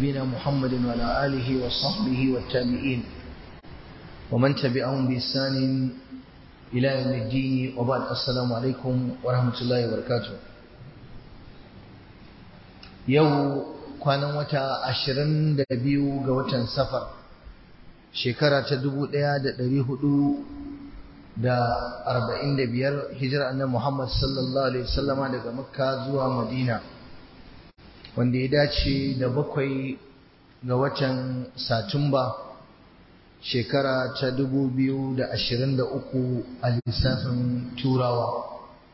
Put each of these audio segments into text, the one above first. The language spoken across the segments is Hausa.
نبينا محمد وعلى آله وصحبه والتابعين ومن تبعهم بإحسان إلى يوم الدين وبعد السلام عليكم ورحمة الله وبركاته yau kwanan wata ashirin da biyu ga watan safar shekara ta dubu ɗaya da ɗari hudu da arba'in da biyar hijirar annabi Muhammad sallallahu alaihi wasallama daga makka zuwa madina wanda ya dace da bakwai ga watan satumba shekara ta dubu biyu da ashirin da uku a lissafin turawa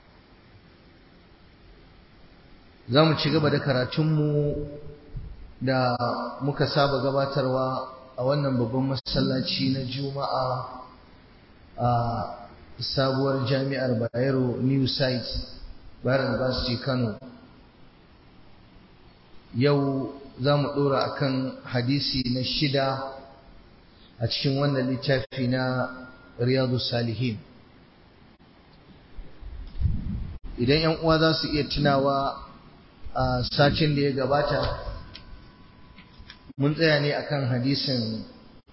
za mu ci gaba da karatunmu da muka saba gabatarwa a wannan babban masallaci na juma'a a sabuwar jami'ar bayero new site bayero university kano yau za mu ɗora akan hadisi na shida a cikin wannan littafi na riyadu salihin idan 'yan uwa za su iya tunawa a sacin da ya gabata mun tsaya ne akan hadisin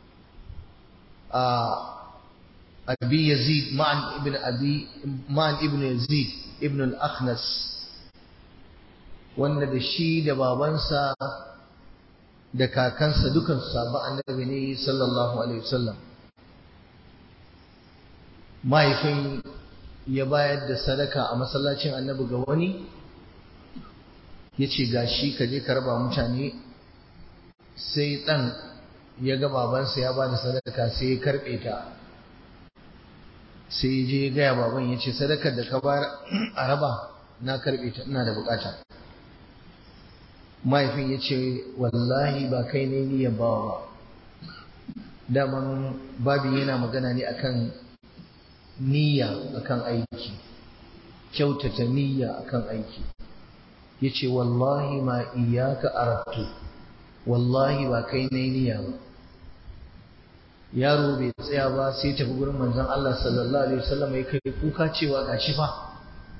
a abi yazid ma'an ibn abi ma'an ibn yazid ibn al-akhnas wanda da shi da babansa da kakansa dukan sabon annabi ne sallallahu alaihi wasallam mahaifin ya bayar da sadaka a masallacin annabi ga wani ya ce ga shi ka je ka raba mutane sai ɗan ya ga babansa ya ba da sadaka sai ya karɓe ta sai ya je ya gaya baban ya ce sadakar da ka bayar a raba na karɓe ta ina da bukata mahaifin ya ce wallahi ba kai ne niyan bawa ba daman babin yana magana ne akan niyya akan aiki kyautata niyya akan aiki ya ce wallahi ma iyaka arabtu wallahi ba kai ne niyya ba yaro bai tsaya ba sai tafi gurin manzon Allah sallallahu alaihi wasallam ya kai kuka cewa gashi fa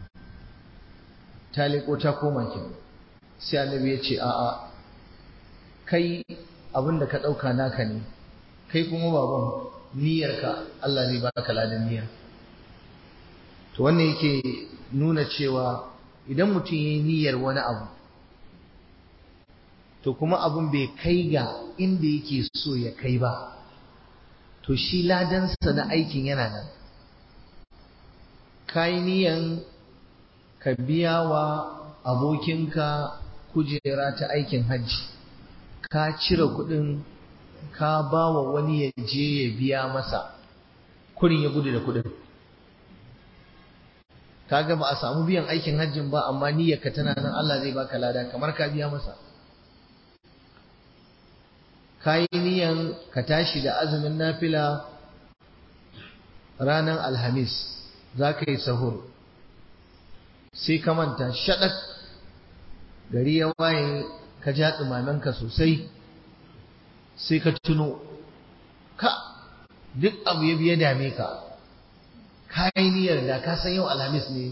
ta leko ta koma kenan sai annabi ya ce a'a kai abin da ka ɗauka naka ne kai kuma baban niyyarka Allah zai baka ladan niyya to wannan yake nuna cewa idan mutum ya yi niyyar wani abu to kuma abin bai kai ga inda yake so ya kai ba to shi ladansa na aikin yana nan ka yi niyan ka biya wa abokinka kujera ta aikin hajji ka cire kuɗin ka ba wa wani ya je ya biya masa kurin ya gudu da kuɗin kaga ba a samu biyan aikin hajjin ba amma niyyarka tana nan Allah zai baka lada kamar ka biya masa ka yi niyan ka tashi da azumin nafila ranar alhamis za ka yi sahur sai ka manta shaɗak gari ya waye ka ja ɗumaменka sosai sai ka tuno ka duk abu ya biya dame ka ka yi niyyar da ka san yau alhamis ne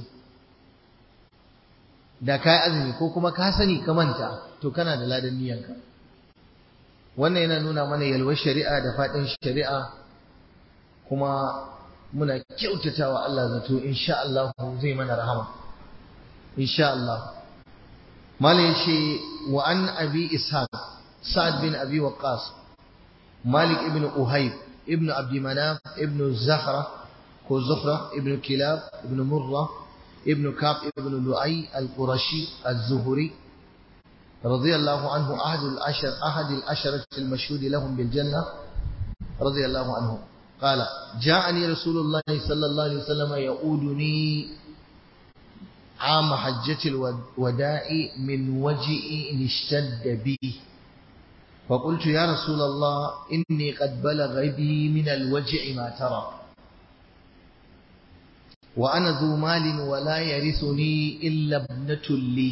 da ka yi azumi ko kuma ka sani ka manta to kana da ladan niyyanka wannan yana nuna mana yalwar shari'a da faɗin shari'a kuma muna kyautatawa Allah zato insha Allah zai mana rahama insha Allah malai ce wa an abi ishaq sa'ad bin abi waqqas malik ibn uhayb ibn abd manaf ibn zahra ko zuhra ibn kilab ibn murra ibn kab ibn lu'ay al-qurashi az-zuhri رضي الله عنه أحد العشر أحد العشرة المشهود لهم بالجنة رضي الله عنه قال جاءني رسول الله صلى الله عليه وسلم يؤودني عام حجة الوداع من وجئ اشتد بي فقلت يا رسول الله إني قد بلغ بي من الوجع ما ترى وأنا ذو مال ولا يرثني إلا ابنة لي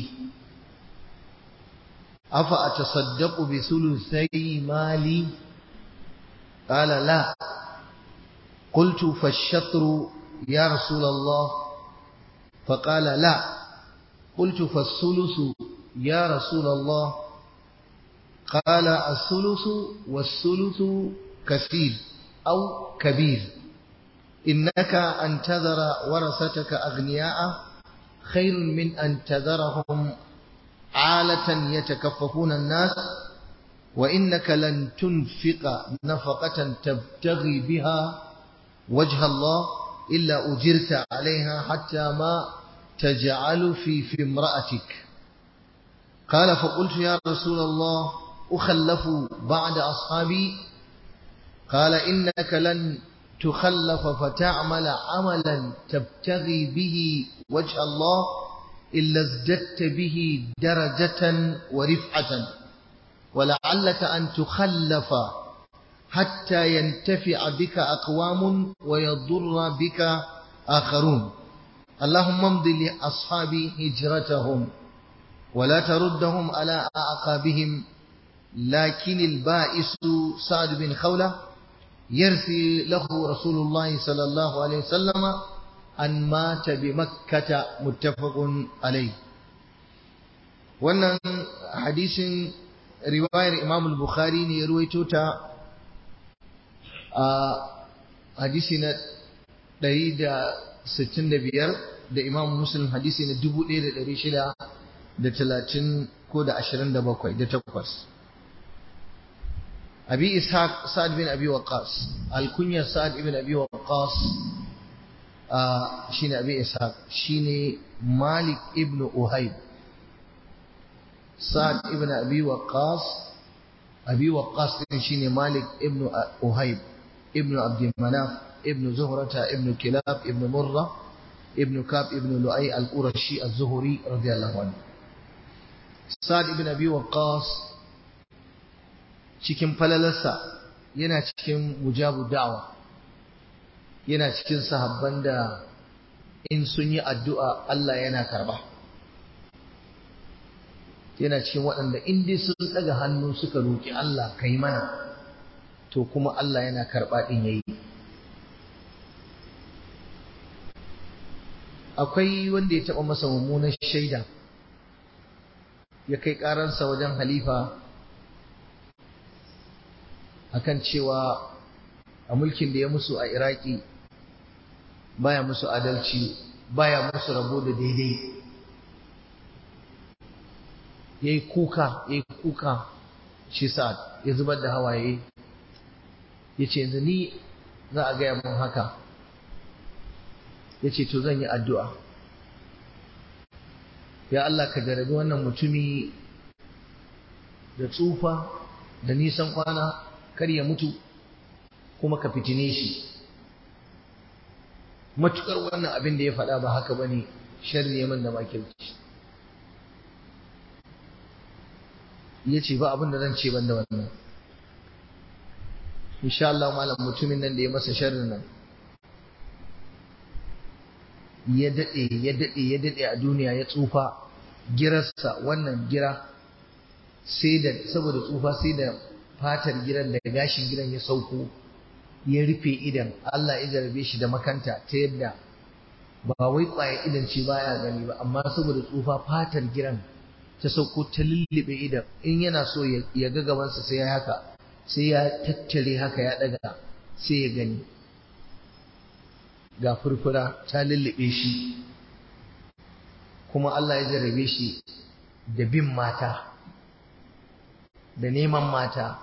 أفأتصدق بثلثي مالي قال لا قلت فالشطر يا رسول الله فقال لا قلت فالثلث يا رسول الله قال الثلث والثلث كثير أو كبير إنك أن تذر ورثتك أغنياء خير من أن تذرهم عالة يتكففون الناس وإنك لن تنفق نفقة تبتغي بها وجه الله إلا أجرت عليها حتى ما تجعل في في امرأتك قال فقلت يا رسول الله أخلف بعد أصحابي قال إنك لن تخلف فتعمل عملا تبتغي به وجه الله إلا ازددت به درجة ورفعة ولعلك أن تخلف حتى ينتفع بك أقوام ويضر بك آخرون اللهم امض لأصحابي هجرتهم ولا تردهم على أعقابهم لكن البائس سعد بن خولة يرثي له رسول الله صلى الله عليه وسلم أن مات بمكة متفق عليه wannan hadisin riwayar Imam al-Bukhari ne ya ruwaito ta a hadisi na 165 da Imam Muslim hadisi na 1630 ko da 27 da 8 Abi Ishaq Sa'ad bin Abi Waqqas al-kunyar Sa'ad ibn Abi Waqqas shine Abi Ishaq shine Malik ibn Uhayb Sa'ad ibn Abi Waqqas Abi Waqqas din shine Malik ibn Uhayb ibn Abd Manaf ibn Zuhrata ibn Kilab ibn Murra ibn Kab ibn Lu'ay al-Qurashi az-Zuhri radiyallahu anhu Sa'ad ibn Abi Waqqas cikin falalarsa yana cikin mujabu da'awa yana cikin sahabban da in sun yi addu'a Allah yana karba yana cikin waɗanda in dai sun ɗaga hannu suka roƙi Allah kai mana to kuma Allah yana karɓa ɗin yayi akwai wanda ya taɓa masa mummunan shaida ya kai ƙararsa wajen halifa akan cewa a mulkin da ya musu a iraki baya musu adalci baya musu rabo da daidai ya yi kuka ya yi kuka shi sa'ad ya zubar da hawaye ya ce yanzu ni za a gaya mun haka ya ce to zan yi addu'a ya Allah ka jarabi wannan mutumi da tsufa da nisan kwana kar ya mutu kuma ka fitine shi matukar wannan abin da ya faɗa ba haka bane sharri ya da makirci ya ce ba abin da zan ce ban da wannan insha Allah malam mutumin nan da ya masa sharrin nan ya daɗe ya daɗe ya daɗe a duniya ya tsufa girarsa wannan gira sai da saboda tsufa sai da fatar gidan da gashin gidan ya sauko ya rufe idan Allah ya jarabe shi da makanta ta yadda ba wai kwaye idan ce baya gani ba amma saboda tsufa fatar gidan ta sauko ta lullube idan in yana so ya ga gabansa sai ya haka sai ya tattare haka ya daga sai ya gani ga furfura ta lullube shi kuma Allah ya jarabe shi da bin mata da neman mata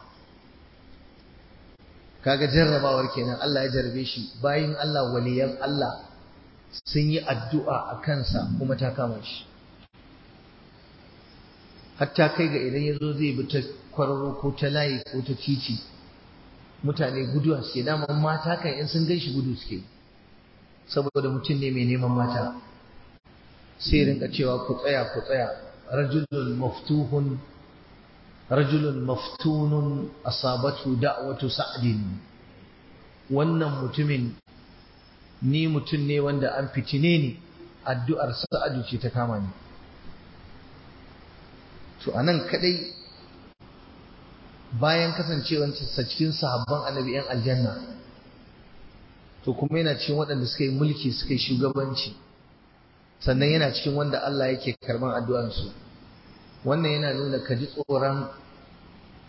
kaga jarrabawar kenan Allah ya jarrabe shi bayin Allah waliyan Allah sun yi addu'a a kansa kuma ta kama shi hatta kai ga idan ya zo zai bi ta kwararo ko ta layi ko ta titi mutane guduwa suke daman mata kan in sun ganshi gudu suke saboda mutum ne mai neman mata sai rinka cewa ku tsaya ku tsaya rajulun maftuhun rajulun maftunun asabatu da'watu sa'din wannan mutumin ni mutum ne wanda an fitine ni addu'ar sa'adu ce ta kama ni to anan kadai bayan kasancewarsa cikin sahabban annabi yan aljanna to kuma yana cikin waɗanda suka yi mulki suka yi shugabanci sannan yana cikin wanda Allah yake karban addu'arsu wannan yana nuna ka ji tsoron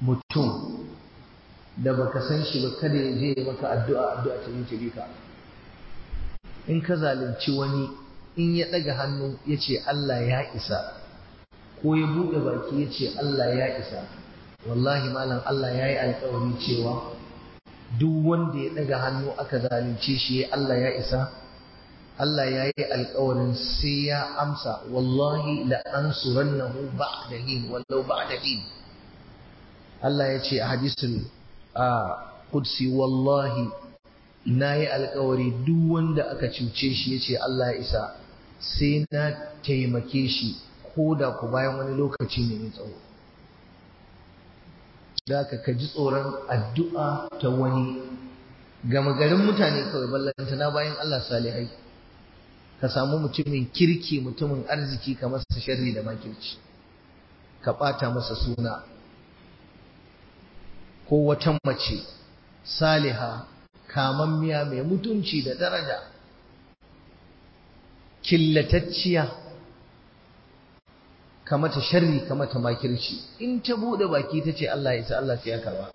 mutum da baka san shi ba kada ya je maka addu'a addu'a ta yi bika in ka zalunci wani in ya ɗaga hannu ya ce Allah ya isa ko ya buɗe baki ya ce Allah ya isa wallahi malam Allah ya yi alƙawari cewa duk wanda ya ɗaga hannu aka zalunce shi Allah ya isa Allah ya yi alƙawarin sai ya amsa wallahi la ansurannahu ba'da hin wallau ba'da hin Allah ya ce a hadisul a qudsi wallahi na yi alƙawari duk wanda aka cuce shi ya ce Allah ya isa sai na taimake shi ko da ku bayan wani lokaci ne mai tsawo da ka ka ji tsoron addu'a ta wani gama garin mutane kawai ballanta na bayan Allah salihai ka samu mutumin kirki mutumin arziki ka masa sharri da makirci ka ɓata masa suna ko wata mace saliha kamammiya mai mutunci da daraja killatacciya ka mata sharri ka mata makirci in ta bude baki ta ce Allah ya sa Allah sai ya karba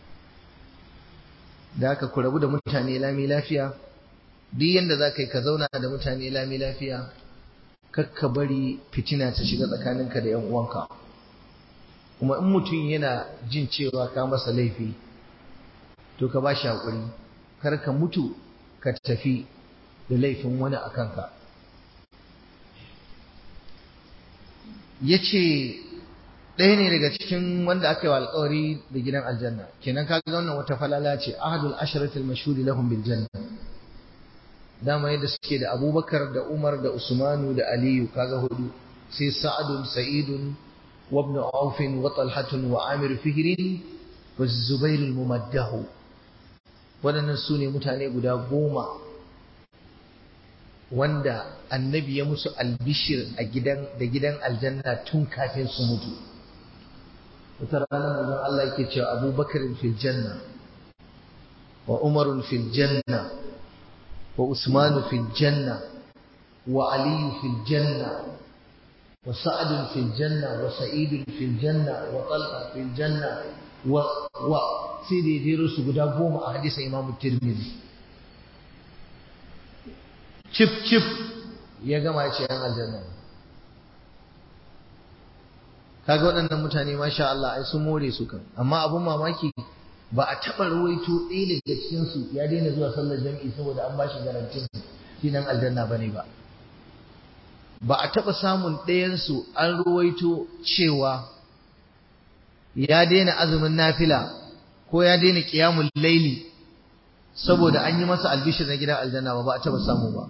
da haka ku rabu da mutane lami lafiya duk yanda za ka yi ka zauna da mutane lami lafiya kakka bari fitina ta shiga tsakaninka da 'yan uwanka kuma in mutum yana jin cewa ka masa laifi to ka ba shi haƙuri kar ka mutu ka tafi da laifin wani a kanka ya ce ɗaya ne daga cikin wanda aka yi wa alƙawari da gidan aljanna kenan ka ga wannan wata falala ce ahadul asharatul mashhuri lahum bil janna dama yadda suke da abubakar da umar da usmanu da aliyu kaga hudu sai sa'adun sa'idun wa ibn auf wa talhatun wa amir fihrin wa zubair al mumaddahu waɗannan su ne mutane guda goma wanda annabi ya musu albishir a gidan da gidan aljanna tun kafin su mutu wata rana manzon Allah yake cewa abubakar fil janna wa umar fil janna wa usman fil janna wa ali fil janna wa sa'ad fil janna wa sa'id fil janna wa talha fil janna wa wa sai da jero su guda goma a hadisin imamu tirmidhi cif cif ya gama ya ce yan aljanna kaga waɗannan mutane masha Allah ai sun more su kan amma abun mamaki ba a taɓa ruwaito ɗaya daga cikin su ya daina zuwa sallar jam'i saboda an bashi garantin shi nan aljanna bane ba ba a taɓa samun ɗayan su an ruwaito cewa ya daina azumin nafila ko ya daina qiyamul laili saboda an yi masa albishir na gidan aljanna ba ba a taɓa samu ba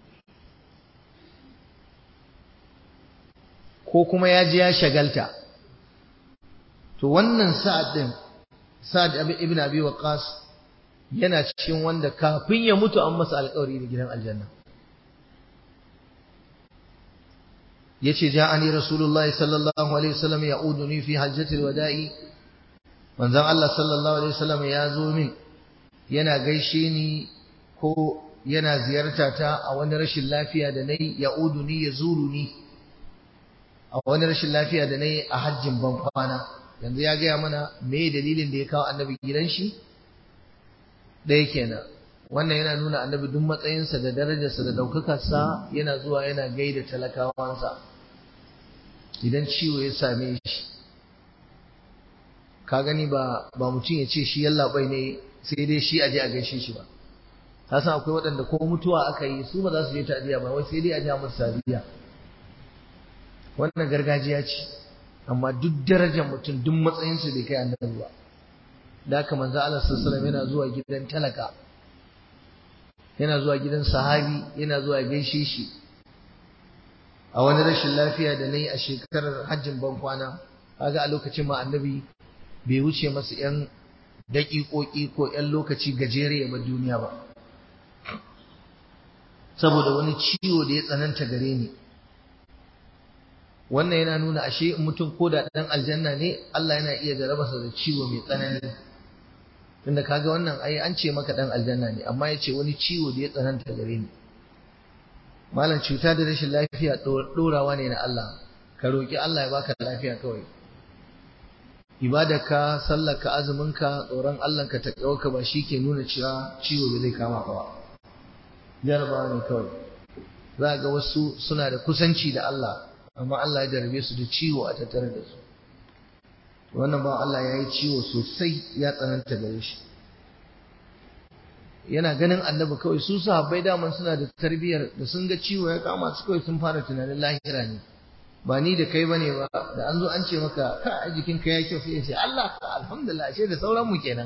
ko kuma ya je ya shagalta to wannan sa'ad din sa'ad ibn abi waqas yana cikin wanda kafin ya mutu an masa alƙawari da gidan aljanna yace ja'ani rasulullahi sallallahu alaihi wasallam ya'uduni fi hajjatil wada'i manzon Allah sallallahu alaihi wasallam ya zo min yana gaishe ni ko yana ziyarta ta a wani rashin lafiya da nayi ya'uduni yazuruni a wani rashin lafiya da nayi a hajjin ban kwana yanzu ya gaya mana me dalilin da ya kawo annabi gidan shi ɗaya kenan wannan yana nuna annabi duk matsayinsa da darajarsa da ɗaukakarsa yana zuwa yana gaida talakawansa idan ciwo ya same shi ka gani ba ba mutum ya ce shi yallaɓai ne sai dai shi aje a gaishe shi ba ka san akwai waɗanda ko mutuwa aka yi su ba za su je ta'aziyya ba wai sai dai a ja musu ta'aziyya wannan gargajiya ce amma duk darajar mutum duk matsayinsa bai kai annabi ba da haka manzo Allah sallallahu alaihi yana zuwa gidan talaka yana zuwa gidan sahabi yana zuwa gaishe shi a wani rashin lafiya da nayi a shekarar hajjin ban kwana kaga a lokacin ma annabi bai wuce masa yan daƙiƙoƙi ko yan lokaci gajere ba duniya ba saboda wani ciwo da ya tsananta gare ni wannan yana nuna ashe mutum ko da dan aljanna ne Allah yana iya jarabasa da ciwo mai tsanani tunda kaga wannan ai an ce maka dan aljanna ne amma ya ce wani ciwo da ya tsananta gare ni malam cuta da rashin lafiya dorawa ne na Allah ka roki Allah ya baka lafiya kawai ibadarka sallarka azuminka tsoron Allahnka ta ka ba shi ke nuna cewa ciwo da zai kama ka ba jarabawa ne kawai za ga wasu suna da kusanci da Allah amma Allah ya jarabe su da ciwo a tattare da su wannan ba Allah ya yi ciwo sosai ya tsananta gare shi yana ganin annabi kawai su sahabbai daman suna da tarbiyyar da sun ga ciwo ya kama su kawai sun fara tunanin lahira ne ba ni da kai bane ba da an zo an ce maka ka a jikin ka ya kyau sai ya ce Allah alhamdulillah ashe da sauran mu kenan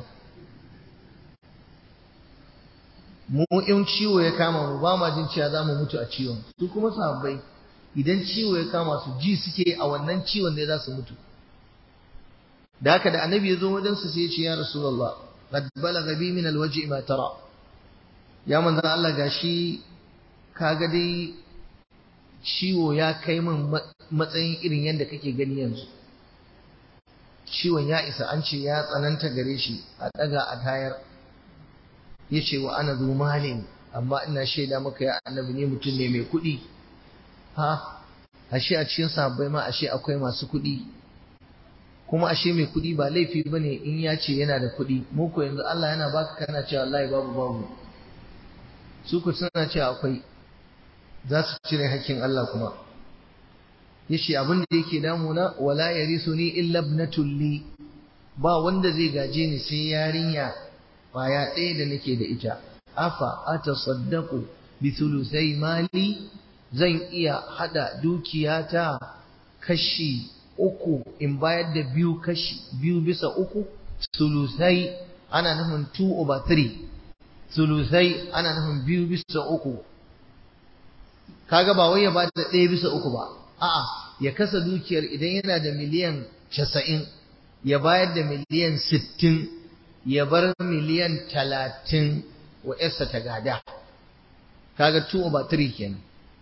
mu in ciwo ya kama mu ba ma jin cewa za mu mutu a ciwon su kuma sahabbai idan ciwo ya kama su ji suke a wannan ciwon ne za su mutu da haka da annabi ya zo wajen su sai ya ce ya rasulullah qad balagha bi min alwaji ma tara ya manzon Allah gashi kaga dai ciwo ya kai min matsayin irin yadda kake gani yanzu ciwon ya isa an ce ya tsananta gare shi a daga a tayar ya ce wa ana zu malin amma ina shaida maka ya annabi ne mutum ne mai kuɗi ha ashe a cikin sabbai ma ashe akwai masu kuɗi kuma ashe mai kuɗi ba laifi bane in ya ce yana da kuɗi mu ko yanzu Allah yana baka kana cewa wallahi babu babu su ku suna cewa akwai za su cire hakkin Allah kuma yace abin da yake damuna wala yarisuni illa ibnatul li ba wanda zai gaje ni sai yarinya kwaya ɗaya da nake da ita afa atasaddaqu bi thulusai mali zan iya hada dukiyata kashi uku in bayar da biyu kashi biyu bisa uku sulusai ana nufin 2 over 3 sulusai ana nufin biyu bisa uku kaga ba wai ya ba da ɗaya bisa uku ba a'a ya kasa dukiyar idan yana da miliyan casa'in ya bayar da miliyan sittin ya bar miliyan talatin wa yarsa ta gada kaga 2 over 3 kenan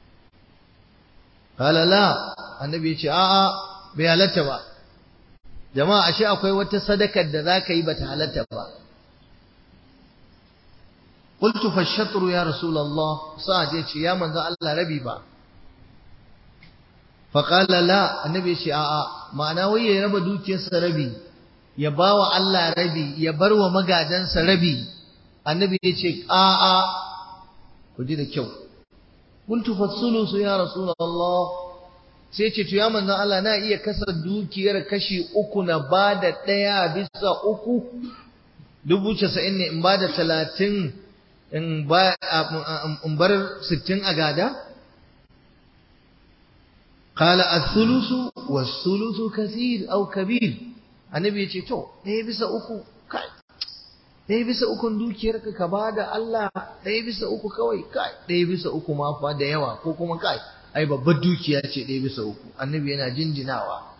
qala la annabi ya ce a'a bai halatta ba jama'a ashe akwai wata sadakar da zaka yi bata halatta ba قلت فالشطر يا رسول الله سعد يتي يا من ذا الله ربي با فقال لا النبي يتي آآ معنى وي يربى دوكي ربي يباوى الله ربي يبرو مقادن ربي النبي يتي آآ كجي كيو قلت فالثلث يا رسول الله sai ce to ya manzon Allah na iya kasa dukiyar kashi uku na bada ɗaya bisa uku dubu casa'in ne in bada talatin in bar sittin a gada? Kala a sulusu wa sulusu kasir au kabir, annabi ya ce, To, ɗaya bisa uku, kai, ɗaya bisa ukun dukiyarka ka ba da Allah ɗaya bisa uku kawai, kai, ɗaya bisa uku ma fa da yawa, ko kuma kai, ai babbar dukiya ce ɗaya bisa uku, annabi yana jinjinawa.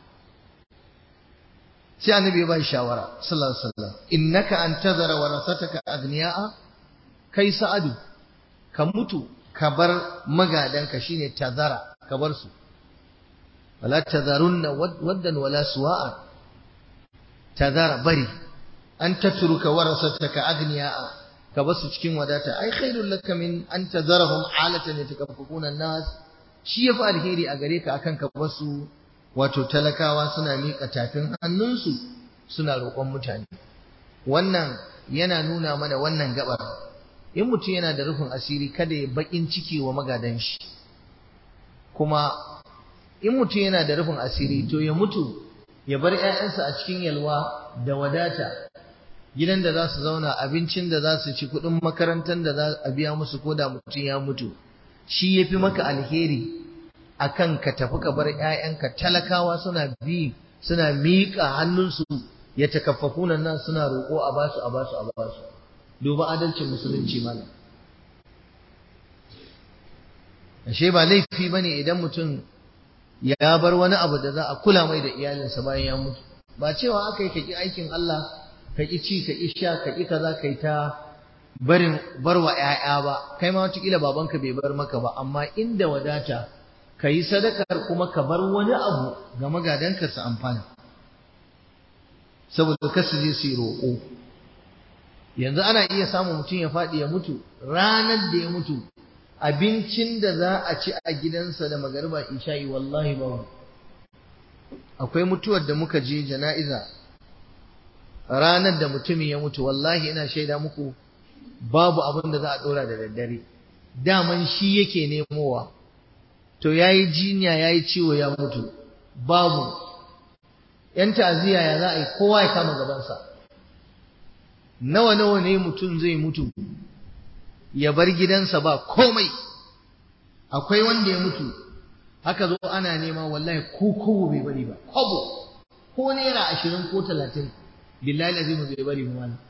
Sai annabi ya ba shi shawara, sallallahu alaihi wasallam, innaka an tazara warasataka agniya'a kai sa'adu ka mutu ka bar magadanka shine tazara ka bar su wala tazarunna waddan wala suwa'a tazara bari an tatruka warasataka agniya'a ka basu cikin wadata ai khairul laka min an tazarahum alatan yatakaffafuna an-nas shi yafi alheri a gare ka akan ka basu wato talakawa suna miƙa tafin hannunsu suna roƙon mutane wannan yana nuna mana wannan gabar in mutum yana da rufin asiri kada ya bakin ciki wa magadan shi kuma in mutum yana da rufin asiri to ya mutu ya bar ƴaƴansa a cikin yalwa da wadata gidan da za su zauna abincin da za su ci kuɗin makarantar da za a biya musu ko da mutum ya mutu shi ya fi maka alheri akan ka tafi ka bar ƴaƴanka talakawa suna bi suna miƙa hannunsu ya takaffafuna nan suna roƙo a basu a basu a basu duba adalcin musulunci mana ashe ba laifi bane idan mutum ya bar wani abu da za a kula mai da iyalinsa bayan ya mutu ba cewa aka yi ka ƙi aikin Allah ka ƙi ci ka ƙi sha ka ƙi kaza ka yi ta barin barwa ƴaƴa ba kai ma wataƙila babanka bai bar maka ba amma inda wadata ka yi sadakar kuma ka bar wani abu ga magadanka su amfana saboda kasu je su yi roƙo yanzu ana iya samun mutum ya faɗi ya mutu ranar da ya mutu abincin da za a ci a gidansa da magariba isha'i wallahi ba akwai mutuwar da muka je jana'iza ranar da mutumin ya mutu wallahi ina shaida muku babu abin da za a dora da daddare daman shi yake nemowa to yayi jinya yayi ciwo ya mutu babu yan ta'aziyya ya za a yi kowa ya kama gabansa nawa nawa ne mutum zai mutu ya bar gidansa ba komai akwai wanda ya mutu haka zo ana nema wallahi ko kobo bai bari ba kobo ko naira ashirin ko talatin billahi azimu bai bari ba malam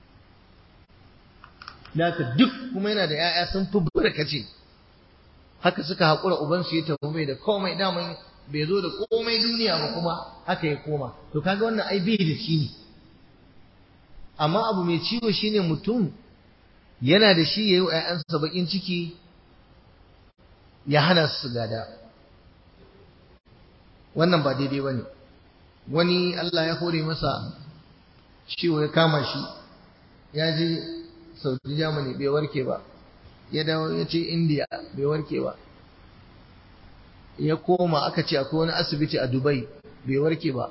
Naka duk kuma yana da ‘ya'ya sun fi barkace, haka suka haƙura ubansu ya tafi mai da komai daman bai zo da komai duniya ba kuma haka ya koma. To kaga wannan ai bai da shi ne. Amma abu mai ciwo shine mutum yana da shi ya yi wa ‘ya'yansa baƙin ciki ya hana su gada. Wannan ba daidai ba ne. Wani Allah ya hore masa ciwo ya kama shi, ya je saudi germany bai warke ba ya dawo ya ce india bai warke ba ya koma aka ce akwai wani asibiti a dubai bai warke ba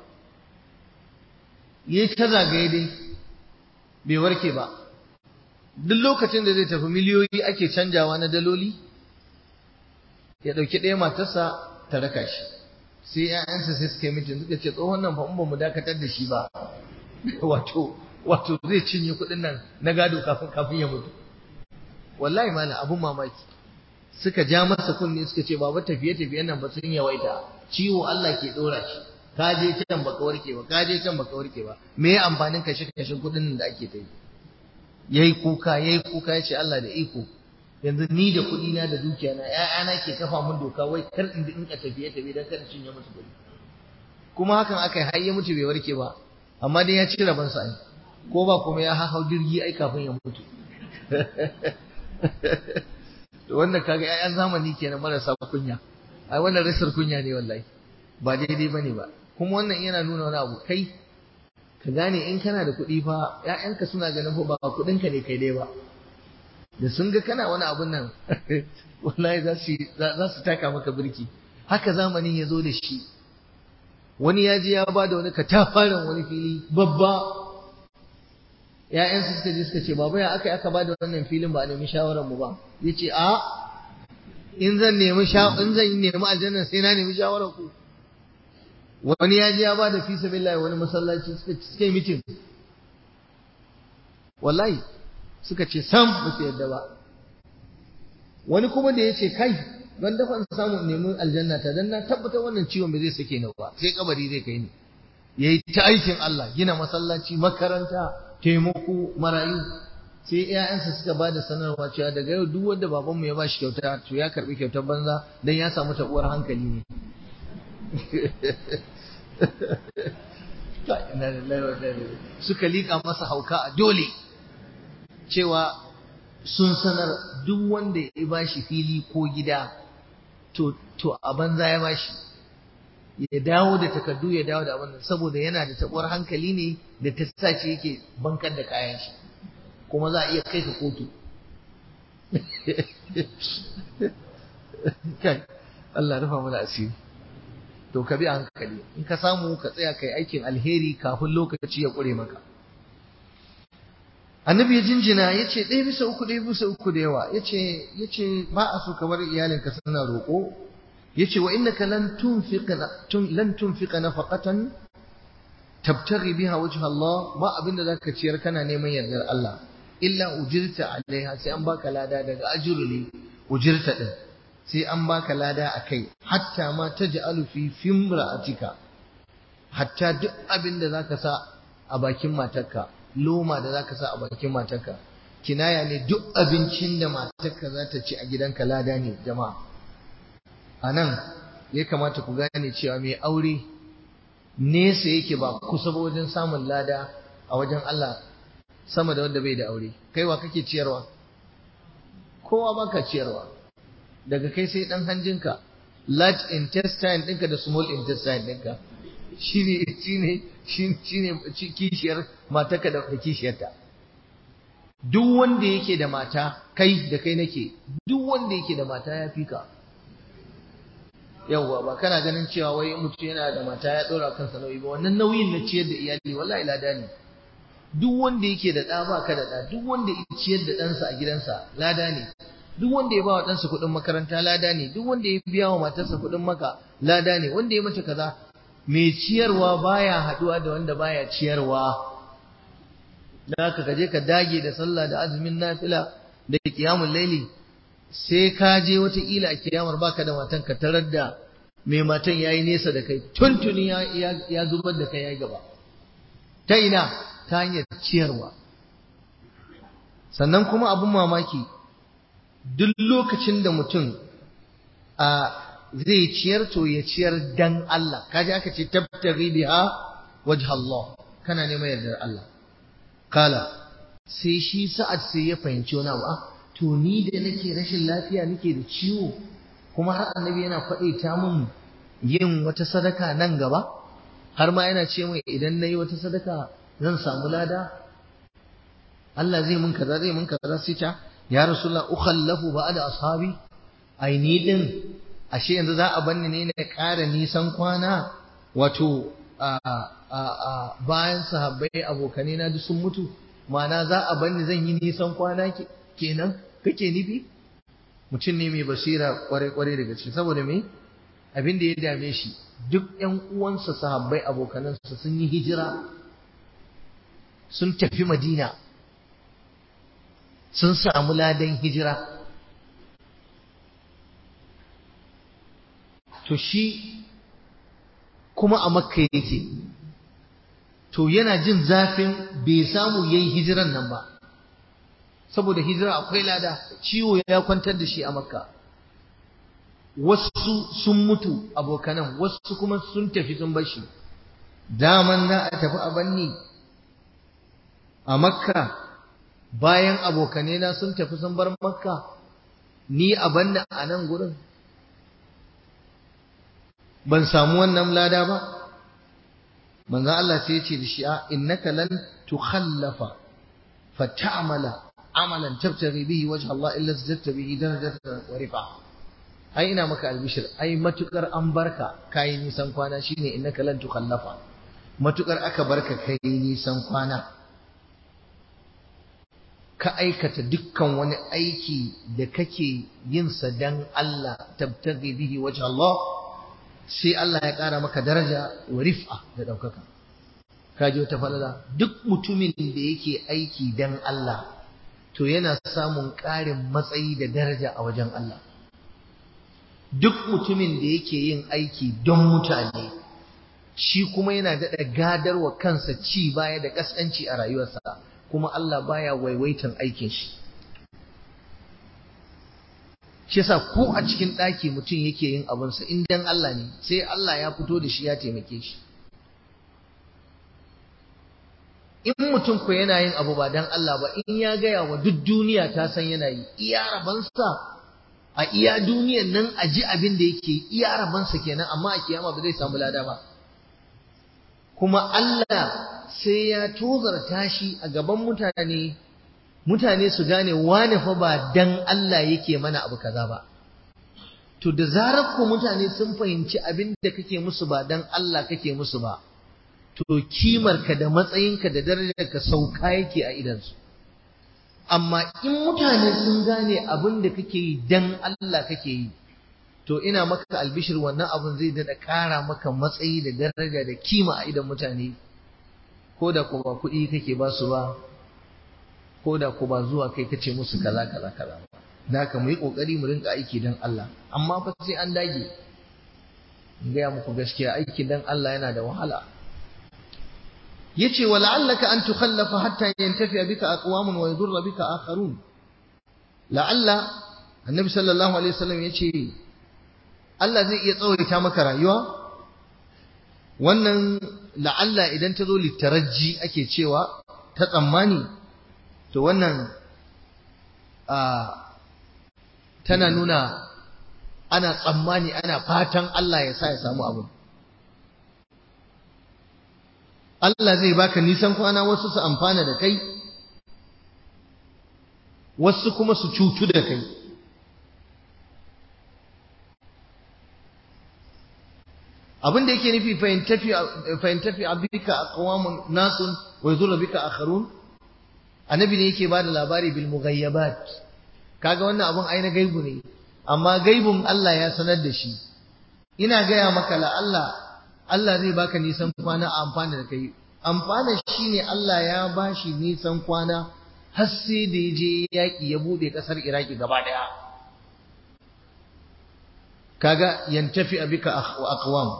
ya ta zagaye dai bai warke ba duk lokacin da zai tafi miliyoyi ake canjawa na daloli ya ɗauki ɗaya matarsa ta raka shi sai 'ya'yansa sai suka yi mitin suka ce tsohon nan fa in ba mu dakatar da shi ba wato wato zai cinye kuɗin nan na gado kafin kafin ya mutu wallahi mana abun mamaki suka ja masa kunne suka ce baba tafiye tafiyen nan ba sun yawaita ciwo Allah ke dora shi ka je can baka warke ba ka je can baka warke ba me ya amfanin kashe kashe kuɗin da ake ta yi yayi kuka yayi kuka yace Allah da iko yanzu ni da kuɗi na da dukiya na ƴaƴana ke kafa mun doka wai kar in in ka tafiye tafiye dan kada cinye musu kuɗi kuma hakan aka yi har ya mutu bai warke ba amma dai ya ci rabon sa ko ba kuma ya hau jirgi ai kafin ya mutu wannan kaga ƴaƴan zamani kenan marasa kunya ai wannan rasar kunya ne wallahi ba daidai bane ba kuma wannan yana nuna wani abu kai ka gane in kana da kuɗi fa ƴaƴanka suna ganin fa ba kuɗinka ne kai dai ba da sun ga kana wani abun nan wallahi za su za su taka maka birki haka zamanin ya zo da shi wani ya je ya ba da wani katafaren wani fili babba ‘ya'yansu suka je suka ce, Baba ya aka aka ba da wannan filin ba a nemi shawararmu ba, ya ce, A, in zan nemi in zan nemi aljanna sai na nemi shawarar ku. Wani ya je ya ba da fisa billahi wani masallaci suka yi mitin. Wallahi, suka ce, Sam ba su yadda ba. Wani kuma da ya ce, Kai, ban dafa samun neman aljanna ta dan na tabbatar wannan ciwon ba zai sake ni ba, sai kabari zai kai ni. Yayi ta aikin Allah, gina masallaci, makaranta, taimako marayu sai ƴaƴansa suka ba da sanarwa cewa daga yau duk wanda babanmu ya bashi kyauta to ya karbi kyautar banza dan ya samu tabuwar hankali ne suka liƙa masa hauka a dole cewa sun sanar duk wanda ya bashi fili ko gida to to a banza ya bashi ya dawo da takardu ya dawo da abin saboda yana da tabuwar hankali ne da ta sace yake bankar da kayan shi kuma za a iya kai ka kotu kai Allah rufa mana asiri to ka bi a hankali in ka samu ka tsaya kai aikin alheri kafin lokaci ya ƙure maka annabi ya jinjina ya ce ɗaya bisa uku ɗaya bisa uku da yawa ya ce ba a so ka bar iyalinka suna roƙo yace wa innaka lan tunfiqa lan tunfiqa nafaqatan tabtaghi biha wajha Allah ba abinda zaka ciyar kana neman yardar Allah illa ujirta alaiha sai an baka lada daga ajru ne ujirta din sai an baka lada akai hatta ma taj'alu fi fimra'atika hatta duk abinda zaka sa a bakin matarka loma da zaka sa a bakin matarka kinaya ne duk abincin da matarka za ta ci a gidanka lada ne jama'a a nan ya kamata ku gane cewa mai aure nesa yake ba kusa ba wajen samun lada a wajen Allah sama da wanda bai da aure kaiwa kake ciyarwa kowa ba ka ciyarwa daga kai sai dan hanjinka large intestine ɗinka da small intestine ɗinka shine shine shine kishiyar matarka da kishiyarta duk wanda yake da mata kai da kai nake duk wanda yake da mata ya fi ka yawwa ba kana ganin cewa wai mutum yana da mata ya dora kansa nauyi ba wannan nauyin na ciyar da iyali wallahi lada ne duk wanda yake da ɗa ba ka da ɗa duk wanda ya ciyar da ɗansa a gidansa lada ne duk wanda ya ba wa ɗansa kuɗin makaranta lada ne duk wanda ya biya wa matarsa kuɗin maka lada ne wanda ya mata kaza mai ciyarwa baya haɗuwa da wanda baya ciyarwa da haka ka je ka dage da sallah da azumin nafila da qiyamul laili sai ka je wata ila a kiyamar baka da matan ka tarar da mai matan yayi nesa da kai tuntuni ya, ya, zubar da kai yayi gaba ta ina ta hanyar ciyarwa sannan kuma abun mamaki duk lokacin da mutum a zai ciyar to ya ciyar dan Allah kaji aka ce tabtaghi biha wajha Allah kana neman yardar Allah kala sai shi sa'ad sai ya fahimci wani abu to ni da nake rashin lafiya nake da ciwo kuma har annabi yana faɗe ta mun yin wata sadaka nan gaba har ma yana ce mai idan nayi wata sadaka zan samu lada Allah zai mun kaza zai mun kaza sai ta ya rasulullah ukhallafu ba'da ashabi ai ni din ashe yanzu za a banni ne na ƙara nisan kwana wato a a a bayan sahabbai abokanai na duk sun mutu ma'ana za a banni zan yi nisan kwana kenan kake nufi mutum ne mai basira kwarai kwarai daga ciki saboda me abin da ya dame shi duk ƴan uwansa sahabbai abokanansa sun yi hijira sun tafi madina sun samu ladan hijira to shi kuma a makka yake to yana jin zafin bai samu yayi hijiran nan ba saboda hijira akwai lada ciwo ya kwantar da shi a makka wasu sun mutu abokanan wasu kuma sun tafi sun bashi daman za a tafi a banni a makka bayan abokanena sun tafi sun bar makka ni a banna a nan gurin ban samu wannan lada ba manzo Allah sai ya ce da shi a innaka lan tukhallafa fa ta'mala amalan tabtaghi bihi wajha Allah illa zadatta bihi darajatan wa rifa ai ina maka albishir ai matukar an barka kai nisan kwana shine innaka lan tukhallafa matukar aka barka kai nisan kwana ka aikata dukkan wani aiki da kake yin sa dan Allah tabtaghi bihi wajha Allah sai Allah ya ƙara maka daraja wa rif'a da ɗaukaka kaji wata falala duk mutumin da yake aiki dan Allah to yana samun ƙarin matsayi da daraja a wajen Allah duk mutumin da yake yin aiki don mutane shi kuma yana daɗa gadarwa kansa ci baya da ƙasƙanci a rayuwarsa kuma Allah baya waiwaitan aikin shi shi yasa ko a cikin ɗaki mutum yake yin abinsa in dan Allah ne sai Allah ya fito da shi ya taimake shi in mutum ko yana yin abu ba dan Allah ba in ya gaya wa duk duniya ta san yana yi iya rabansa a iya duniyan nan a ji abin da yake iya rabansa kenan amma a kiyama ba zai samu lada ba kuma Allah sai ya tozarta shi a gaban mutane mutane su gane wane fa ba dan Allah yake mana abu kaza ba to da zarar ko mutane sun fahimci abin da kake musu ba dan Allah kake musu ba to kimarka da matsayinka da darajarka sauka yake a idansu amma in mutane sun gane abin da kake yi dan Allah kake yi to ina maka albishir wannan abin zai daɗa ƙara maka matsayi da daraja da kima a idan mutane ko da ko ba kuɗi kake ba su ba ko da ko ba zuwa kai kace musu kaza kaza kaza da haka mu yi kokari mu rinka aiki dan Allah amma fa sai an dage in gaya muku gaskiya aiki dan Allah yana da wahala yace wala'allaka an tukhallafa hatta yantafi bika aqwamun wa yadurra bika akharun la'alla annabi sallallahu alaihi wasallam yace Allah zai iya tsawaita maka rayuwa wannan la'alla idan ta zo littaraji ake cewa ta tsammani to wannan tana nuna ana tsammani ana fatan Allah ya sa ya samu abu Allah zai baka nisan kwana wasu su amfana da kai wasu kuma su cutu da kai abin da yake nufi fahimtafi abika aqwamun nasun wa yadhurru bika akharun annabi ne yake bada labari bil mughayyabat kaga wannan abun ai na gaibu ne amma gaibun Allah ya sanar da shi ina gaya maka la Allah Allah zai baka nisan kwana a amfani da kai amfana shine Allah ya bashi nisan kwana har sai da ya je yaƙi ya bude ƙasar Iraki gaba daya kaga yantafi abika aqwam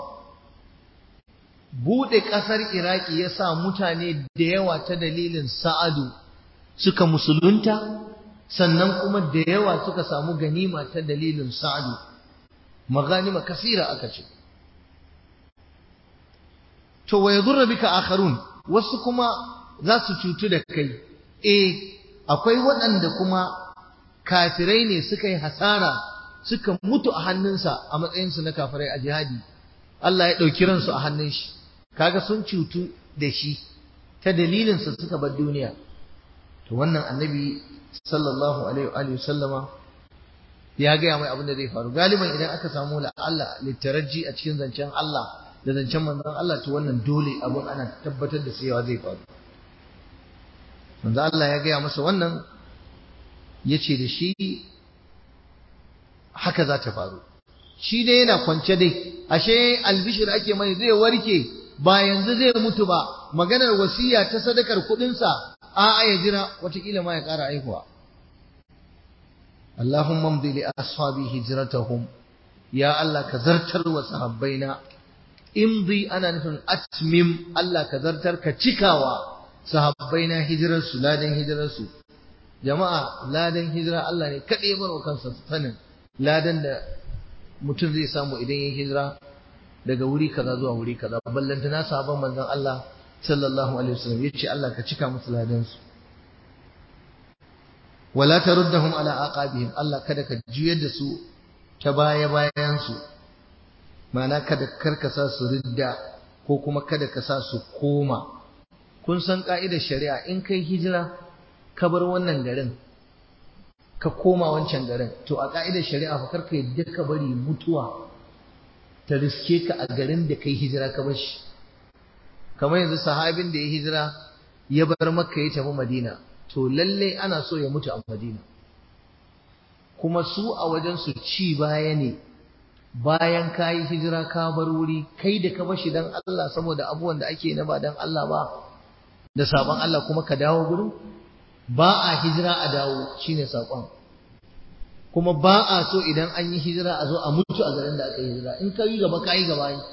bude ƙasar Iraki ya sa mutane da yawa ta dalilin Sa'adu suka musulunta sannan kuma da yawa suka samu ganima ta dalilin Sa'adu maganima kasira aka ce to wa yadurra bika akharun wasu kuma za su cutu da kai eh akwai waɗanda kuma kafirai ne suka yi hasara suka mutu a hannunsa a matsayinsu na kafirai a jihadi Allah ya ɗauki ransu a hannun shi kaga sun cutu da shi ta dalilinsa suka bar duniya to wannan annabi sallallahu alaihi wa sallama ya gaya mai abin da zai faru galiban idan aka samu la Allah littaraji a cikin zancen Allah da zancen manzon Allah to wannan dole abun ana tabbatar da cewa zai faru manzon Allah ya gaya masa wannan yace da shi haka za ta faru shi dai yana kwance dai ashe albishir ake mai zai warke ba yanzu zai mutu ba maganar wasiya ta sadakar kudinsa a'a ya jira watakila ma ya ƙara aihuwa Allahumma mdi li ashabi hijratahum ya Allah ka zartar wa sahabbaina imdi ana nufin atmim Allah ka zartar ka cikawa sahabbaina hijirar su ladan hijirar su jama'a ladan hijira Allah ne kadai bar wa kansa sanin ladan da mutum zai samu idan ya hijira daga wuri kaza zuwa wuri kaza ballanta na sahabban manzon Allah sallallahu alaihi wasallam yace Allah ka cika musu ladan su wala taruddahum ala aqabihim Allah kada ka juyar da su ta baya bayan su ma'ana kada karkasa su ridda ko kuma kada ka sa su koma kun san ka'idar shari'a in kai hijira ka bar wannan garin ka koma wancan garin to a ka'idar shari'a fa karka yadda ka bari mutuwa ta riske ka a garin da kai hijira ka bar shi kamar yanzu sahabin da ya hijira ya bar makka ya tafi madina to lalle ana so ya mutu a madina kuma su a wajen su ci baya ne bayan ka yi hijira ka bar wuri kai da ka bashi dan Allah saboda abubuwan da ake na ba dan Allah ba da sabon Allah kuma ka dawo gurin ba a hijira a dawo shine sakon kuma ba a so idan an yi hijira a zo a mutu a garin da aka yi hijira in ka yi gaba ka yi gaba yi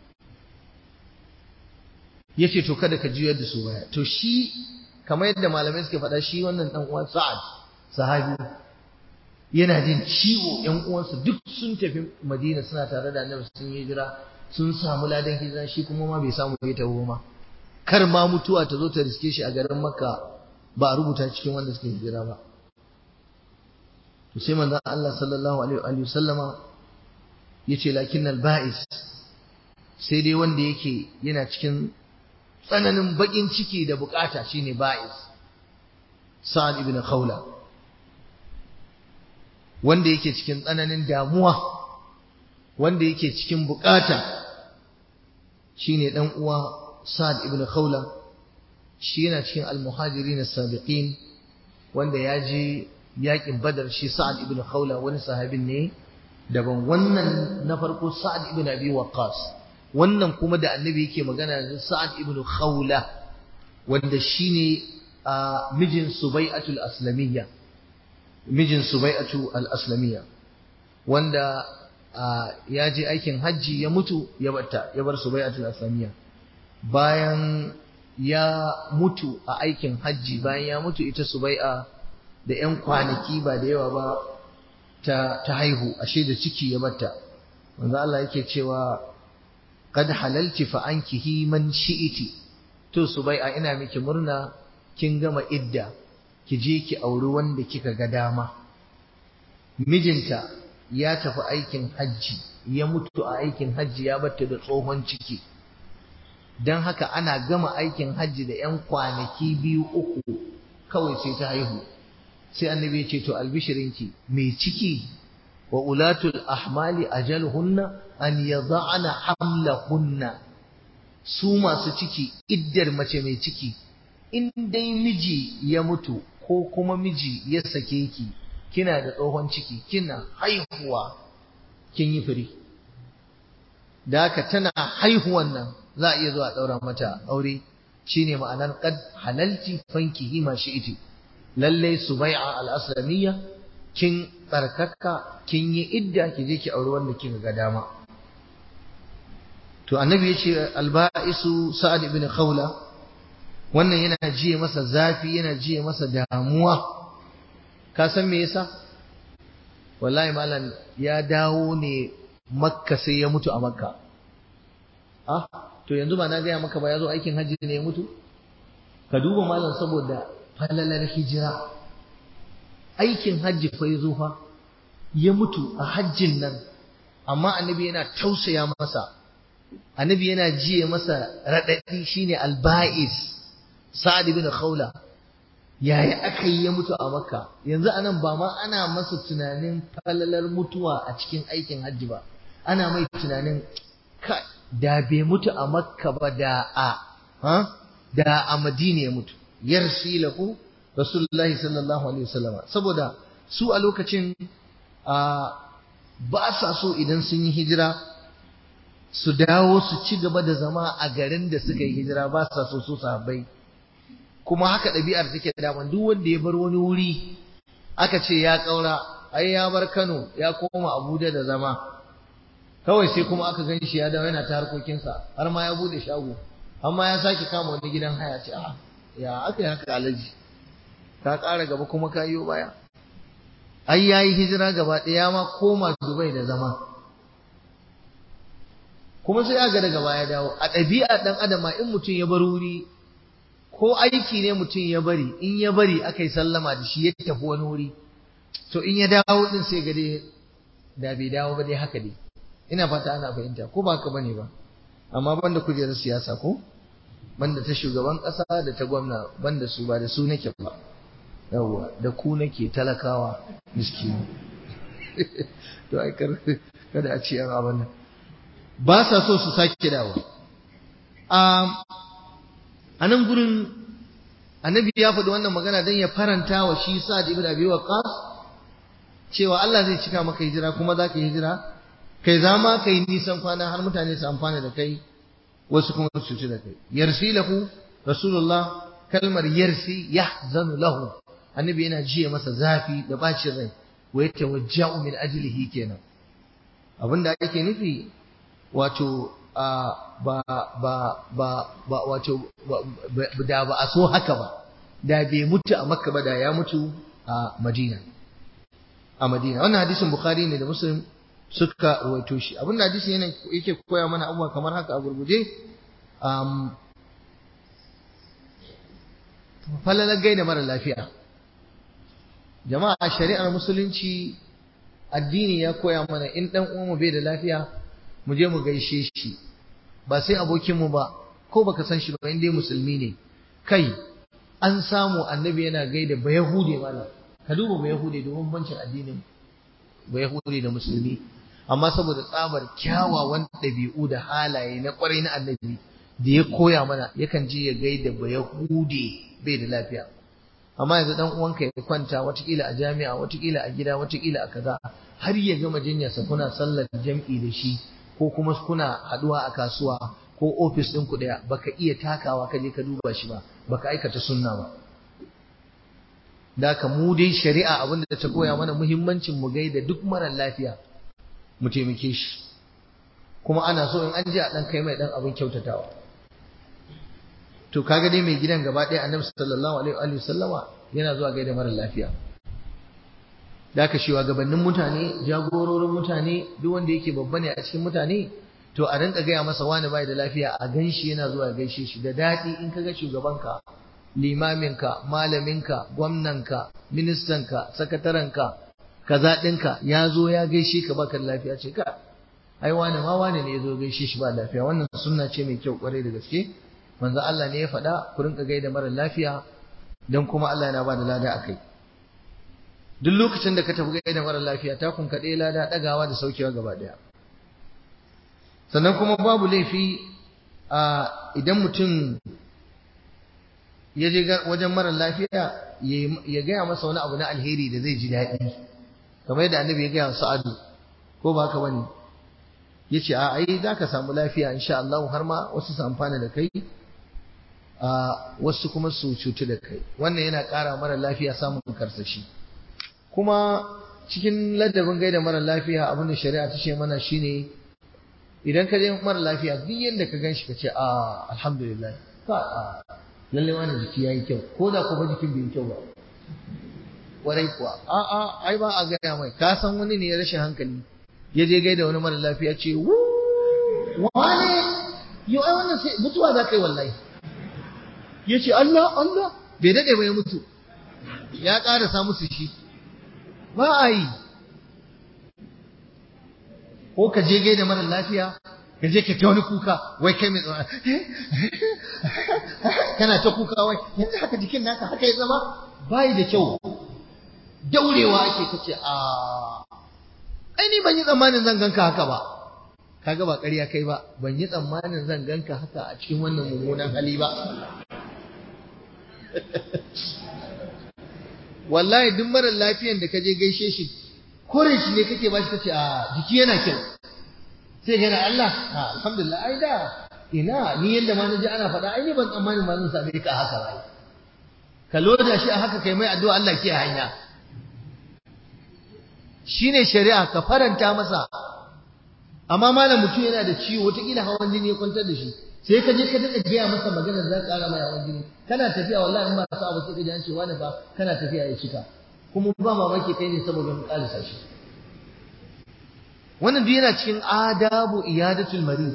yace to kada ka juyar da su baya to shi kamar yadda malamai suke faɗa shi wannan dan uwan Sa'ad sahabi yana jin ciwo ƴan uwansa duk sun tafi Madina suna tare da Annabi sun yi hijira sun samu ladan hijira shi kuma ma bai samu ya tawo ma kar ma mutuwa ta zo ta riske shi a garin Makka ba a rubuta cikin wanda suka hijira ba to sai manzon Allah sallallahu alaihi wa sallama yace lakinnal ba'is sai dai wanda yake yana cikin tsananin bakin ciki da bukata shine ba'is Sa'ad ibn Khawla wanda yake cikin tsananin damuwa wanda yake cikin bukata shine dan uwa Sa'ad ibn Khawla shi yana cikin al-muhajirin as-sabiqin wanda ya je yakin Badar shi Sa'ad ibn Khawla wani sahabin ne daban wannan na farko Sa'ad ibn Abi Waqqas wannan kuma da annabi yake magana da Sa'ad ibn Khawla wanda shine mijin Subai'atul Aslamiyya mijin Subai'atu al-Aslamiyya wanda ya je aikin hajji ya mutu ya batta ya bar Subai'atul Aslamiyya bayan ya mutu a aikin hajji bayan ya mutu ita Subai'a da ƴan kwanaki ba da yawa ba ta ta haihu ashe da ciki ya batta manzo Allah yake cewa qad halalti fa ankihi man shi'iti to subai'a ina miki murna kin gama idda ki je ki auri wanda kika ga dama mijinta ya tafi aikin hajji ya mutu a aikin hajji ya batta da tsohon ciki dan haka ana gama aikin hajji da yan kwanaki biyu uku kawai sai ta haihu sai annabi ya ce to albishirinki mai ciki wa ulatul ahmali ajaluhunna an yada'na hamlahunna su masu ciki iddar mace mai ciki in dai miji ya mutu ko kuma miji ya sake ki kina da tsohon ciki kina haihuwa kin yi firi da haka tana haihuwan nan za a iya zuwa ɗaura mata aure shine ma'anar qad halalti fankihi ma shi'ti lalle subai'a al-aslamiyya kin tsarkaka kin yi idda ki je ki aure wanda kika ga dama to annabi yace al-ba'isu sa'ad ibn khawla wannan yana jiye masa zafi yana jiye masa damuwa ka san me yasa wallahi malam ya dawo ne makka sai ya mutu a makka ah to yanzu ba na gaya maka ba ya zo aikin hajji ne ya mutu ka duba malam saboda falalar hijira aikin hajji fa ya zo fa ya mutu a hajjin nan amma annabi yana tausaya masa annabi yana jiye masa raɗaɗi shine alba'is sa'ad ibn khawla yaya aka yi ya mutu a makka yanzu anan ba ma ana masa tunanin falalar mutuwa a cikin aikin hajji ba ana mai tunanin da bai mutu a makka ba da a da a madina ya mutu yarsi lahu rasulullahi sallallahu alaihi wasallam saboda su a lokacin ba sa so idan sun yi hijira su dawo su ci gaba da zama a garin da suka yi hijira ba sa so su sahabbai kuma haka ɗabi'ar take daman duk wanda ya bar wani wuri aka ce ya ƙaura ai ya bar Kano ya koma Abuja da zama kawai sai kuma aka gan shi ya dawo yana ta harkokinsa har ma ya bude shago amma ya sake kama wani gidan haya ce a ya aka yi haka alaji ka ƙara gaba kuma ka yi baya ai ya yi hijira gaba ɗaya ma koma Dubai da zama kuma sai aga daga baya dawo a ɗabi'a ɗan adama in mutum ya bar wuri ko aiki ne mutum ya bari in ya bari aka yi sallama da shi ya tafi wani wuri to in ya dawo din sai ga dai da bai dawo ba dai haka dai ina fata ana fahimta ko ba haka bane ba amma banda kujerar siyasa ko banda ta shugaban ƙasa da ta gwamna banda su ba da su nake ba yawwa da ku nake talakawa miskini to ai kada a ce an abin nan ba sa so su sake dawo a nan gurin annabi ya faɗi wannan magana don ya faranta wa shi sa'ad ibn abi waqqas cewa Allah zai cika maka hijira kuma za ka yi hijira kai za ma kai nisan kwana har mutane su amfana da kai wasu kuma su ci da kai yarsi lahu rasulullah kalmar yarsi yahzanu lahu annabi yana jiya masa zafi da bacin rai wa yatawajja'u min ajlihi kenan abinda ake nufi wato ba ba ba ba wato da ba a so haka ba da bai mutu a makka ba da ya mutu a madina a madina wannan hadisin bukhari ne da muslim suka rawaito shi abin da hadisin yana yake koya mana abubuwa kamar haka a gurguje um, falalar gaida mara lafiya jama'a shari'ar musulunci addini ya koya mana in dan uwanmu bai da lafiya mu je mu gaishe shi ba sai abokinmu ba ko baka san shi ba in dai musulmi ne kai an samu annabi yana gaida ba yahude mana ka duba ba yahude domin bancin addinin ba yahude da musulmi amma saboda tsabar kyawawan ɗabi'u da halaye na ƙwarai na annabi da ya koya mana yakan je ya gaida ba yahude bai da lafiya amma yanzu dan uwanka ya kwanta watakila a jami'a watakila a gida watakila a kaza har ya gama jinyarsa kuna sallar jam'i da shi ko kuma kuna haduwa a kasuwa ko ofis ɗin ku ɗaya baka iya takawa ka je ka duba shi ba baka aikata sunna ba da ka mu dai shari'a abinda ta koya mana muhimmancin mu gaida duk mara lafiya mu taimake shi kuma ana so in an je a dan kai mai dan abin kyautatawa to kaga dai mai gidan gaba ɗaya annabi sallallahu alaihi wa sallama yana zuwa gaida mara lafiya da ka shi gabanin mutane jagororin mutane duk wanda yake babba ne a cikin mutane to a rinka gaya masa wani bai da lafiya a ganshi yana zuwa gaishe shi da daɗi in kaga shugabanka limaminka malaminka gwamnanka ministanka sakatarenka kaza ɗinka ya zo ya gaishe ka baka da lafiya ce ka ai wani ma wani ne ya zo gaishe shi ba lafiya wannan sunna ce mai kyau kwarai da gaske manzo Allah ne ya faɗa ku rinka gaida mara lafiya dan kuma Allah yana ba da lada akai duk lokacin da ka tafi gaida mara lafiya takun ka ɗaya lada ɗagawa da saukewa gaba ɗaya sannan kuma babu laifi a idan mutum ya je wajen mara lafiya ya gaya masa wani abu na alheri da zai ji daɗi kamar yadda annabi ya gaya wa sa'adu ko ba haka bane yace a ai za ka samu lafiya insha Allah har ma wasu su amfana da kai a wasu kuma su cutu da kai wannan yana ƙara mara lafiya samun karsashi kuma cikin ladabin gaida mara lafiya abin da shari'a ta ce mana shine idan ka je mara lafiya duk yadda ka gan shi ka ce a alhamdulillah ka a lalle wani jiki ya yi kyau ko da kuma jikin bai yi kyau ba warai kuwa a a ai ba a gaya mai ka san wani ne ya rashin hankali ya je gaida wani mara lafiya ce wu wane yau ai wannan sai mutuwa za ka yi wallahi ya ce Allah Allah bai daɗe ba ya mutu ya ƙarasa musu shi ba a yi ko ka je gaida mara lafiya ka je ka ta wani kuka wai kai mai tsawon kana ta kuka wai yanzu haka jikin naka haka ya zama bayi da kyau daurewa ake kace a ai ni ban yi tsammanin zan ganka haka ba kaga ba ƙarya kai ba ban yi tsammanin zan ganka haka a cikin wannan mummunan hali ba wallahi duk marar lafiyan da ka je gaishe shi kore shi ne kake bashi kace a jiki yana kyau sai ga Allah a alhamdulillah ai da ina ni yanda ma naji ana faɗa ai ni ban tsammanin ma zan same ka haka ba ka loda shi a haka kai mai addu'a Allah ke hanya shine shari'a ka faranta masa amma malam mutum yana da ciwo wataƙila hawan jini ya kwantar da shi sai ka je ka daɗa gaya masa maganar za ka ƙara mai hawan jini kana tafiya wallahi in ba sa abu sai ka ji an ce wani ba kana tafiya ya cika kuma ba mamaki kai ne saboda mu ƙarisa shi wannan duk yana cikin adabu iyadatul marid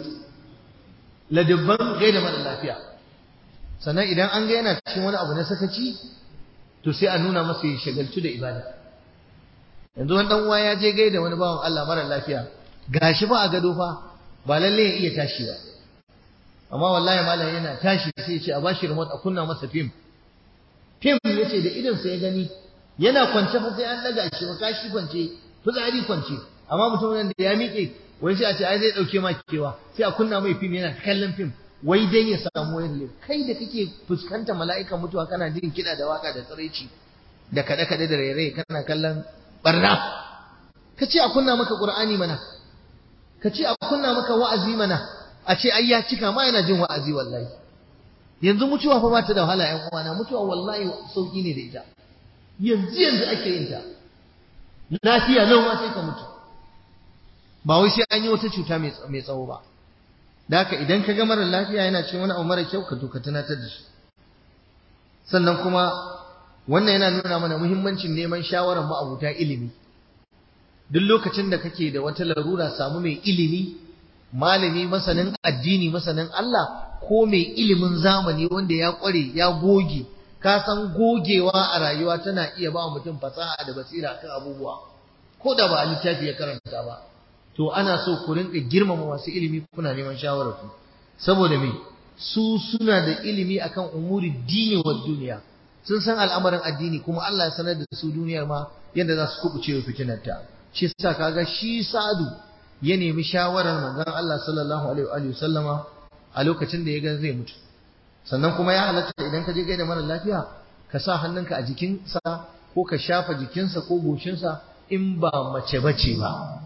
ladabban gaida mara lafiya sannan idan an ga yana cikin wani abu na sakaci to sai a nuna masa ya shagaltu da ibada yanzu wani dan uwa ya je gaida wani bawan Allah mara lafiya gashi ba a gado fa ba lalle ya iya tashi ba amma wallahi malam yana tashi sai ya ce a bashi remote a kunna masa film film yace da idan sa ya gani yana kwance fa sai an daga shi ba kashi kwance fitsari kwance amma mutumin da ya miƙe wai sai a ce ai zai dauke ma kewa sai a kunna mai film yana kallon film wai dai ya samu wani kai da kake fuskanta mala'ika mutuwa kana jin kiɗa da waka da tsiraici da kaɗe-kaɗe da rairaye kana kallon barna ka ce a kunna maka qur'ani mana ka ce a kunna maka wa'azi mana a ce ai ya cika ma yana jin wa'azi wallahi yanzu mutuwa fa ba ta da wahala ƴan uwana mutuwa wallahi sauki ne da ita yanzu yanzu ake yin ta lafiya lau ma sai ka mutu ba wai sai an yi wata cuta mai tsawo ba da haka idan ka ga mara lafiya yana cin wani abu mara kyau ka to ka tunatar da shi sannan kuma wannan yana nuna mana muhimmancin neman shawarar ma'abuta ilimi duk lokacin da kake da wata larura samu mai ilimi malami masanin addini masanin Allah ko mai ilimin zamani wanda ya kware ya goge ka san gogewa a rayuwa tana iya ba mutum fasaha da basira kan abubuwa ko da ba a littafi ya karanta ba to ana so ku rinka girmama masu ilimi kuna neman shawararsu saboda me su suna da ilimi akan umuri dini wa duniya sun san al'amarin addini kuma Allah ya sanar da su duniyar ma yadda za su kubuce wa fitinarta shi yasa kaga shi Sa'adu ya nemi shawarar manzon Allah sallallahu alaihi wa sallama a lokacin da ya ga zai mutu sannan kuma ya halatta idan ka je gaida mara lafiya ka sa hannunka a jikinsa ko ka shafa jikinsa ko goshinsa in ba mace bace ba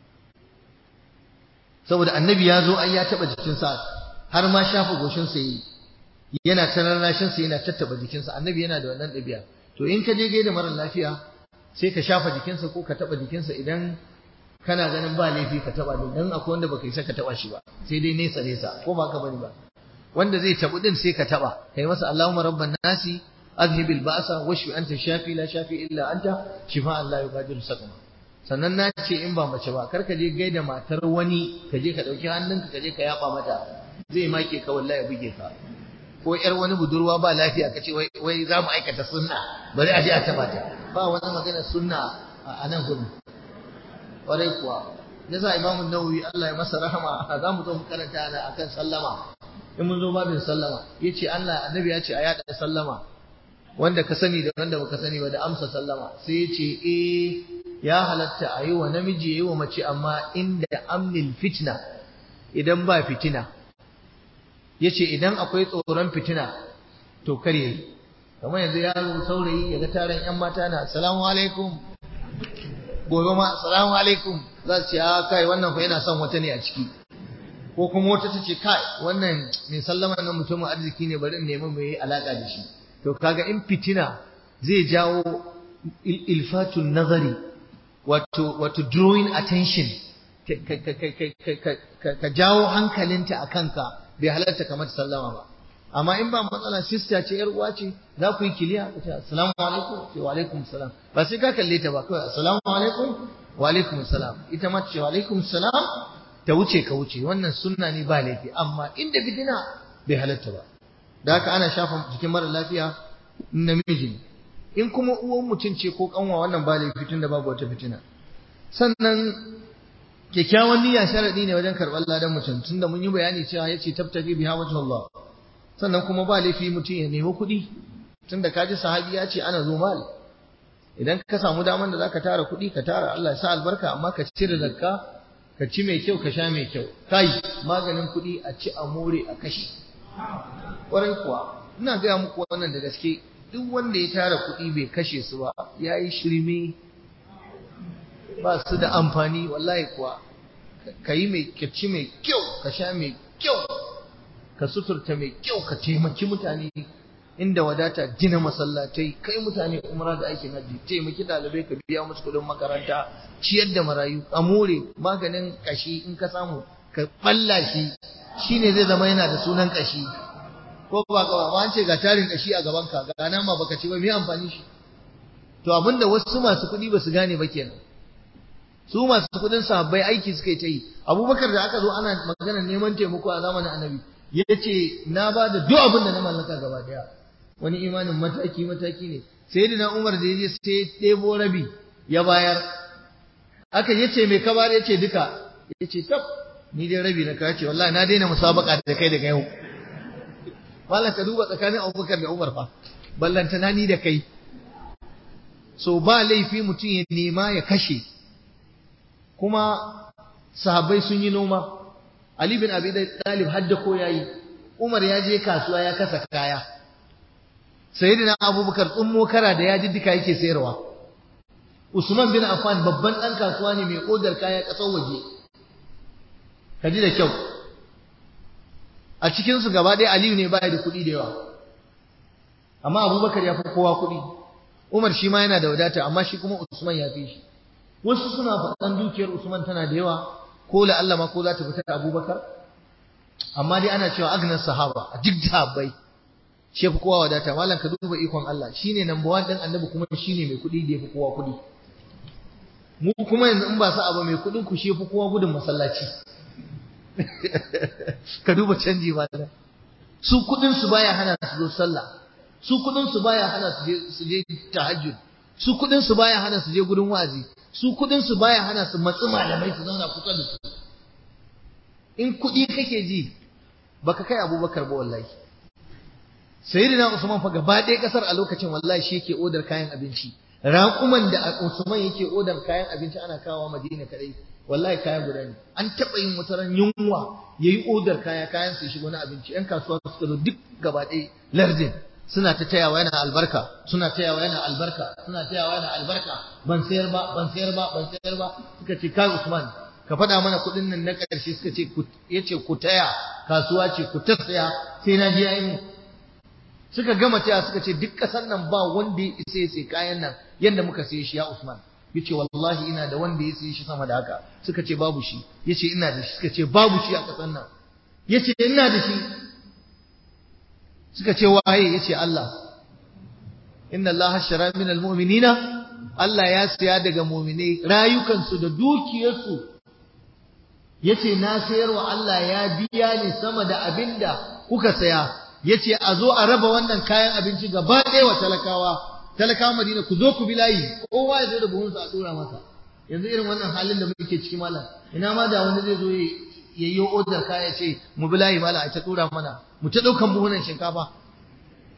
saboda annabi ya zo ai ya taba jikinsa har ma shafa goshinsa yi yana tararrashinsa yana tattaba jikinsa annabi yana da wannan ɗabi'a to in ka je gaida mara lafiya sai ka shafa jikinsa ko ka taba jikinsa idan kana ganin ba laifi ka taba din dan akwai wanda baka isa ka taba shi ba sai dai nesa nesa ko ba ka bari ba wanda zai tabu din sai ka taba kai masa Allahumma rabban nasi azhibil ba'sa washfi anta shafi la shafi illa anta shifaan la yughadiru saqama sannan na ce in ba mace ba kar ka je gaida matar wani ka je ka dauki hannunka ka je ka yaba mata zai make ka wallahi ya buge ka ko yar wani budurwa ba lafiya ka ce wai wai za mu aikata sunna bari a je a taba ta ba wani magana sunna a nan gurin kwarai kuwa yasa imamu nawawi Allah ya masa rahama za mu zo mu karanta ana akan sallama in mun zo babin sallama yace Allah annabi ya ce a yada sallama wanda ka sani da wanda baka sani ba da amsa sallama sai ya ce eh ya halatta a yi wa namiji ya yi wa mace amma inda amnil fitna idan ba fitina ya ce idan akwai tsoron fitina to kar yayi kamar yanzu yaro saurayi ya ga taron yan mata na assalamu alaikum gobe ma assalamu alaikum za su ce a kai wannan fa yana son wata ne a ciki ko kuma wata ta ce kai wannan mai sallama nan mutumin arziki ne bari in nemi mai alaka da shi to kaga in fitina zai jawo ilfatun nazari wato wato drawing attention ka jawo hankalinta a kanka bai halarta kamar sallama ba amma in ba matsala sister ce yar uwa ce za ku yi kiliya ku ce assalamu alaikum ce wa alaikum salam ba sai ka kalle ta ba kawai assalamu alaikum wa alaikum salam ita ma ce wa alaikum salam ta wuce ka wuce wannan sunna ne ba laifi amma inda fitina bai halarta ba da haka ana shafa jikin mara lafiya namiji in kuma uwan mutum ce ko kanwa wannan ba laifi tunda babu wata fitina sannan kyakkyawan niyya sharadi ne wajen karɓar ladan mutum tunda mun yi bayani cewa yace tabtaki biha wajh Allah sannan kuma ba laifi mutum ya nemi kuɗi tunda kaji sahabi ya ce ana zo mal idan ka samu daman da zaka tara kuɗi ka tara Allah ya sa albarka amma ka cire zakka ka ci mai kyau ka sha mai kyau kai maganin kuɗi a ci a more a kashe ƙwarai kuwa ina gaya muku wannan da gaske duk wanda ya tara kuɗi bai kashe su ba ya yi shirme ba su da amfani wallahi kuwa ka yi mai ka ci mai kyau ka sha mai kyau ka suturta mai kyau ka taimaki mutane inda wadata gina masallatai kai mutane umra da aikin hajji taimaki ɗalibai ka biya musu kuɗin makaranta ciyar da marayu a more maganin kashi in ka samu ka balla shi shine zai zama yana da sunan kashi ko ba ka ba an ce ga tarin kashi a gaban ka ga nan ma baka ci ba me amfani shi to abinda wasu masu kuɗi ba su gane ba kenan su masu kuɗin sahabbai aiki suka yi ta yi abubakar da aka zo ana magana neman taimako a zamanin annabi ya ce na ba da duk abin da na mallaka gaba daya wani imanin mataki mataki ne sai da na umar da ya je sai ɗebo rabi ya bayar aka yace mai ka bayar yace duka yace tab ni dai rabi na ka ce wallahi na daina musabaka da kai daga yau Malam ka duba tsakanin Abubakar da Umar fa ballantana ni da kai so ba laifi mutum ya nema ya kashe kuma sahabbai sun yi noma Ali bin Abi Talib hadda ko yayi Umar ya je kasuwa ya kasa kaya Sayyidina Abubakar tsummo kara da ya diddika yake sayarwa Usman bin Affan babban dan kasuwa ne mai odar kaya kasar waje kaji da kyau a cikin su gaba ɗaya Aliyu ne baya da kuɗi da yawa amma Abubakar ya fi kowa kuɗi Umar shi ma yana da wadata amma shi kuma Usman ya fi shi wasu suna faɗan dukiyar Usman tana da yawa ko la Allah ma ko za ta fita Abubakar amma dai ana cewa agnas sahaba a duk sahabbai shi fi kowa wadata mallan ka duba ikon Allah shine number 1 din annabi kuma shine mai kuɗi da yafi kowa kuɗi mu kuma yanzu in ba sa abu mai kuɗin ku shi fi kowa gudun masallaci ka duba canji mallan su kuɗin su baya hana su zo sallah su kuɗin su baya hana su je su je tahajjud su kuɗin su baya hana su je gudun wazi su kudin su baya hana su matsi malamai su zauna kusa da su in kudi kake ji baka kai abubakar ba wallahi sayyidina usman fa gaba ɗaya kasar a lokacin wallahi shi yake odar kayan abinci raƙuman da usman yake odar kayan abinci ana kawo madina kadai wallahi kaya guda ne an taɓa yin wata ran yunwa yayi odar kaya kayan su shigo na abinci yan kasuwa suka zo duk gaba ɗaya lardin suna ta tayawa yana albarka suna tayawa yana albarka suna tayawa yana albarka ban sayar ba ban sayar ba ban sayar ba suka ce kai Usman ka faɗa mana kuɗin nan na ƙarshe suka ce yace ku taya kasuwa ce ku ta saya sai na ji yayi mu suka gama taya suka ce duk ƙasar nan ba wanda ya isa ya sai kayan nan yanda muka saye shi ya Usman yace wallahi ina da wanda ya saye shi sama da haka suka ce babu shi yace ina da shi suka ce babu shi a ƙasar nan yace ina da shi suka ce waye yace Allah inna Allah shara min almu'minina Allah ya siya daga mu'minai rayukansu da dukiyarsu yace na sayarwa Allah ya biya ni sama da abinda kuka saya yace a zo a raba wannan kayan abinci gaba ɗaya wa talakawa talakawa Madina ku zo ku bi layi kowa ya zo da buhunsa a dora masa yanzu irin wannan halin da muke ciki malam ina ma da wani zai zo ya yi odar kaya ce mu bi layi malam a ta dora mana mu ta ɗaukan buhunan shinkafa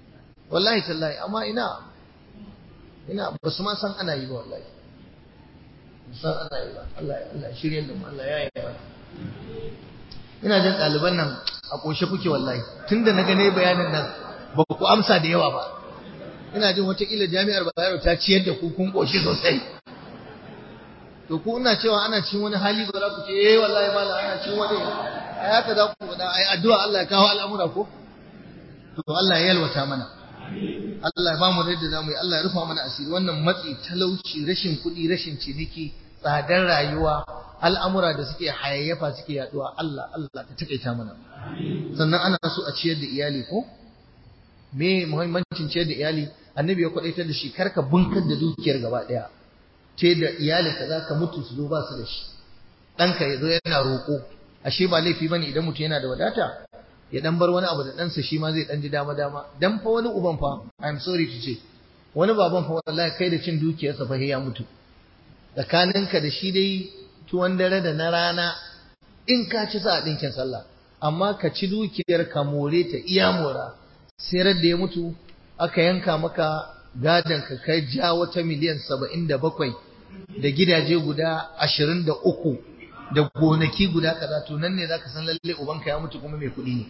wallahi tallahi amma ina ina ba su ma san ana yi ba wallahi san ana yi ba Allah Allah shirye da mu Allah ya yi ba ina jin ɗaliban nan a ƙoshe kuke wallahi tunda na gane bayanin nan ba ku amsa da yawa ba ina jin wataƙila jami'ar Bayero ta ciyar da ku kun ƙoshi sosai to ku ina cewa ana cin wani hali ba za ku ce eh wallahi malam ana cin wani ai haka za ku faɗa ai addu'a Allah ya kawo al'amura ko to Allah ya yalwata mana Allah ya bamu da zamu yi Allah ya rufa mana asiri wannan matsi talauci rashin kuɗi rashin ciniki tsadar rayuwa al'amura da suke hayayyafa suke yaduwa Allah Allah ka takaita mana sannan ana so a ciyar da iyali ko me muhimmancin ciyar da iyali annabi ya kwadaitar da shi karka bunkar da dukiyar gaba daya ce da iyalinka za ka mutu su zo ba su da shi ɗanka ya zo yana roƙo ashe ba laifi bane idan mutum yana da wadata ya dan bar wani abu da ɗansa shi ma zai dan ji dama dama dan fa wani uban fa I'm sorry to say wani baban fa wallahi kai da cin dukiyarsa fa ya mutu tsakaninka da shi dai tuwon dare da na rana in ka ci sa ɗinkin sallah amma ka ci dukiyar ka more ta iya mora sai da ya mutu aka yanka maka gadon ka kai ja wata miliyan saba'in da bakwai da gidaje guda ashirin da uku da gonaki guda kaza to nan ne zaka san lalle ubanka ya mutu kuma mai kuɗi ne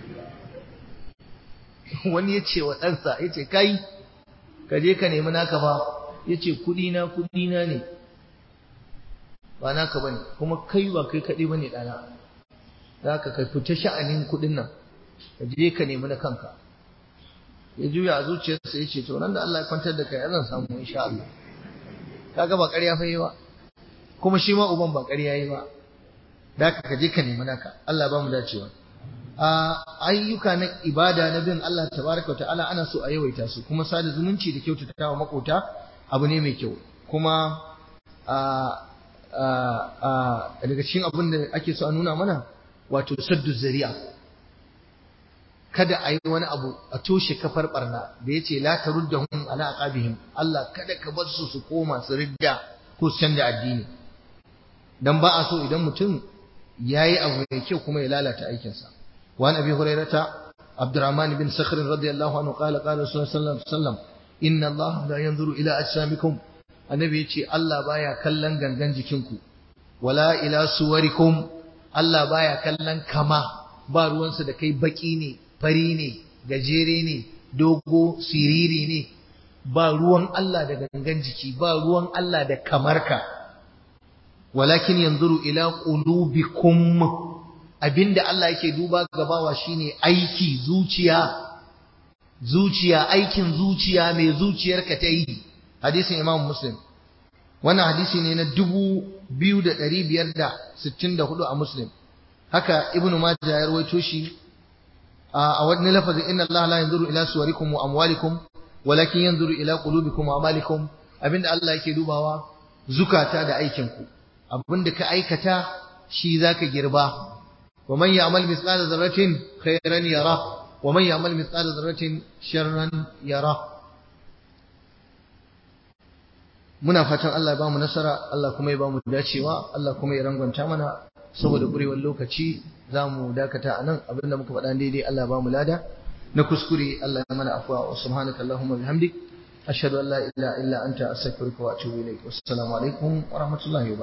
wani ya ce wa ɗansa ya ce kai ka je ka nemi naka fa ya ce kuɗi na kuɗi na ne ba naka bane kuma kai ba kai kaɗai bane ɗana za ka kai fita sha'anin kuɗin nan ka je ka nemi na kanka ya juya a zuciyarsa ya ce to nan da Allah ya kwantar da kai zan samu insha Allah kaga ba ƙarya fa yi ba kuma shi ma uban ba ƙarya yi ba da ka je ka nemi naka Allah ba mu dacewa a ayyuka na ibada na bin Allah tabaraka wa ta'ala ana so a yawaita su kuma sada zumunci da kyautatawa makota abu ne mai kyau kuma a daga cikin abin da ake so a nuna mana wato saddu zari'a kada a yi wani abu a toshe kafar barna da ya ce la taruddahum ala aqabihim Allah kada ka bar su su koma su ridda ko su canja addini dan ba a so idan mutum yayi abu mai kyau kuma ya lalata aikinsa wa an abi hurairata abdurrahman bin sakhr radiyallahu anhu qala qala sallallahu alaihi wasallam inna Allah la yanzuru ila ajsamikum annabi yace Allah baya kallon gangan jikinku wala ila suwarikum Allah baya kallon kama ba ruwansa da kai baki ne fari ne gajere ne dogo siriri ne ba ruwan Allah da gangan jiki ba ruwan Allah da kamarka walakin yanzuru ila qulubikum abinda Allah yake duba gabawa shine aiki zuciya zuciya aikin zuciya mai zuciyarka ta yi hadisin Imam Muslim wannan hadisi ne na 2564 a Muslim haka Ibn Majah ya rawaito shi a wani lafazin inna Allah la yanzuru ila suwarikum wa amwalikum walakin yanzuru ila qulubikum wa amalikum abinda Allah yake dubawa zukata da aikinku abinda ka aikata shi zaka girba wa man ya'mal mithqala dharratin khairan yara wa man ya'mal mithqala dharratin sharran yara muna fatan Allah ya bamu nasara Allah kuma ya bamu dacewa Allah kuma ya rangwanta mana saboda ƙurewar lokaci za mu dakata a nan abinda muka faɗa daidai Allah ba mu lada na kuskure Allah ya mana afuwa wa subhanaka Allahumma bihamdik ashhadu an la ilaha illa anta astaghfiruka wa atubu ilaik wassalamu alaikum wa rahmatullahi wa